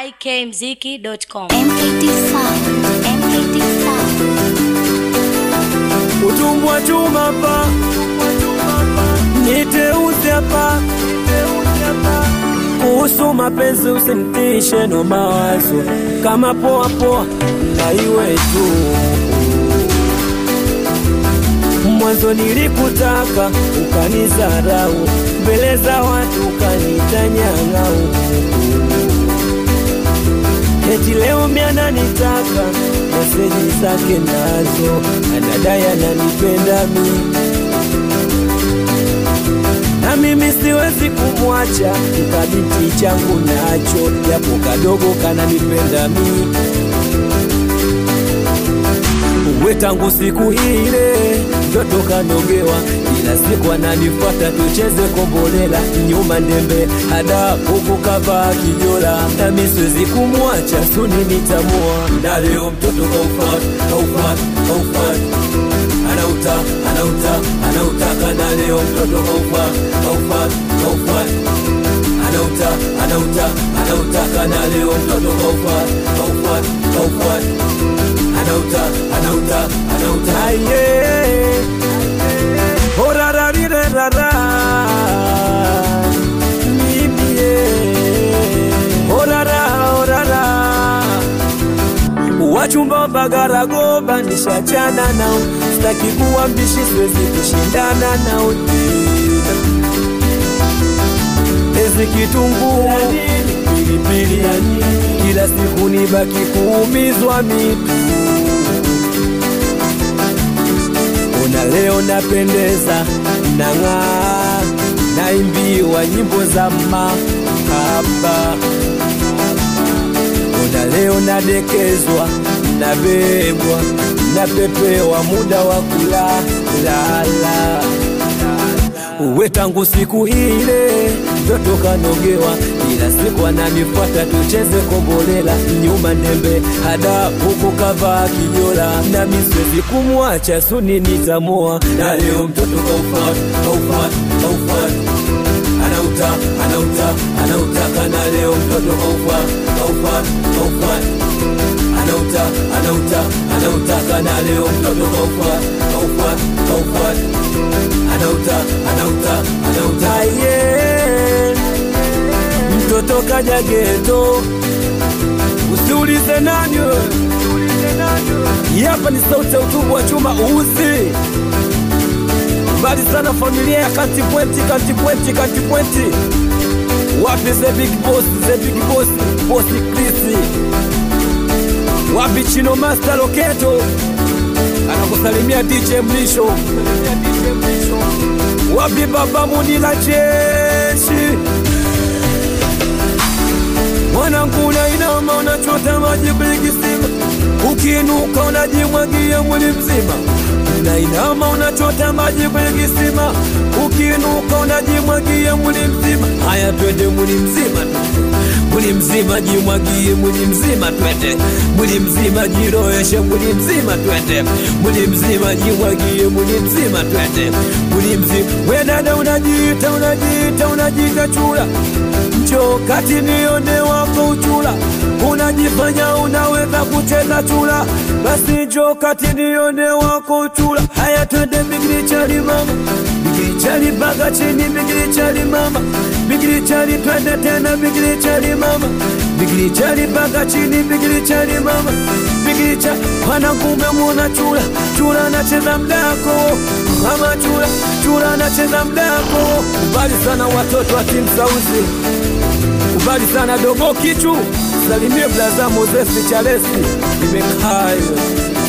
ikmziki.com. MKT Sound, MKT Sound. utumbwa chuma pa niteuze hapa kuhusu mapenzi usinitishe no mawazo kama poa poa na iwe tu mwanzo nilikutaka ukanizarau mbele za watu ukanitanyang'au eti leo miananitaka meseji zake nazo anadai ananipenda mi na mimi siwezi kumwacha kikabiti changu nacho japo kadogo kananipenda mi uwe tangu siku ile ndoto kanogewa kila siku ananifuata tucheze kombolela nyuma ndembe hada huku kavaa kijola nami siwezi kumwacha suni nitamua na leo mtoto kaufat kaufat kaufat anauta anauta anautaka na leo mtoto kaufat kaufat kaufat anauta anauta anautaka na leo mtoto kaufat kaufat kaufat anauta anauta anauta aye orararirerara mimie orara orara wachumba bagaragoba nishachana nao sitaki kuwa mbishi siwezi kushindana nao tena ezi kitunguu pilipili ya nini kila siku nibaki kuumizwa mitu ona leo napendeza nang'aa naimbiwa nyimbo za mahaba ona leo nadekezwa nabebwa napepewa muda wa kulalala uwe tangu siku ile ndoto kanogewa ila siku ananifuata tucheze kombolela nyuma ndembe hada huku kavaa kijola nami siwezi kumwacha suni nitamoa na leo mtoto kaufat kaufat kaufat anauta anauta anautaka na leo mtoto kaufat kaufat kaufat anauta anauta anautaka na leo mtoto kaufat kaufat kaufat anauta anauta anauta yeah. mtoto kaja geto usiulize nani wewe. Hii hapa ni sauti ya utubu wa chuma uzi mbali sana familia ya katipwenti katipwenti katipwenti wapi the big boss the big boss boss krisi wapi chino master loketo anakusalimia dj mlisho wapi baba munila jeshi mwanangu unainama unachota maji kwenye kisima ukiinuka unajimwagia mwili mzima unainama unachota maji kwenye kisima ukiinuka unajimwagia mwili mzima haya twende mwili mzima mwili mzima jimwagie mwili mzima twende mwili mzima jiroeshe mwili mzima twende mwili mzima jimwagie mwili mzima twende mwili mzima we dada unajiita unajiita unajiita chula njo kati nione wako uchula unajifanya unaweza kucheza chula basi njo kati nione wako uchula haya twende migiri chali mama migiri chali mpaka chini migiri chali mama migiri chali twende tena migiri chali mama migiri chali mpaka chini migiri chali mama migiri chali wanakume muona chula chula anacheza mdako mama chula chula anacheza mdako kubali sana watoto wa timu sauzi kubali sana dogo kichu salimie blaza mozesi chalesi imekaa hiyo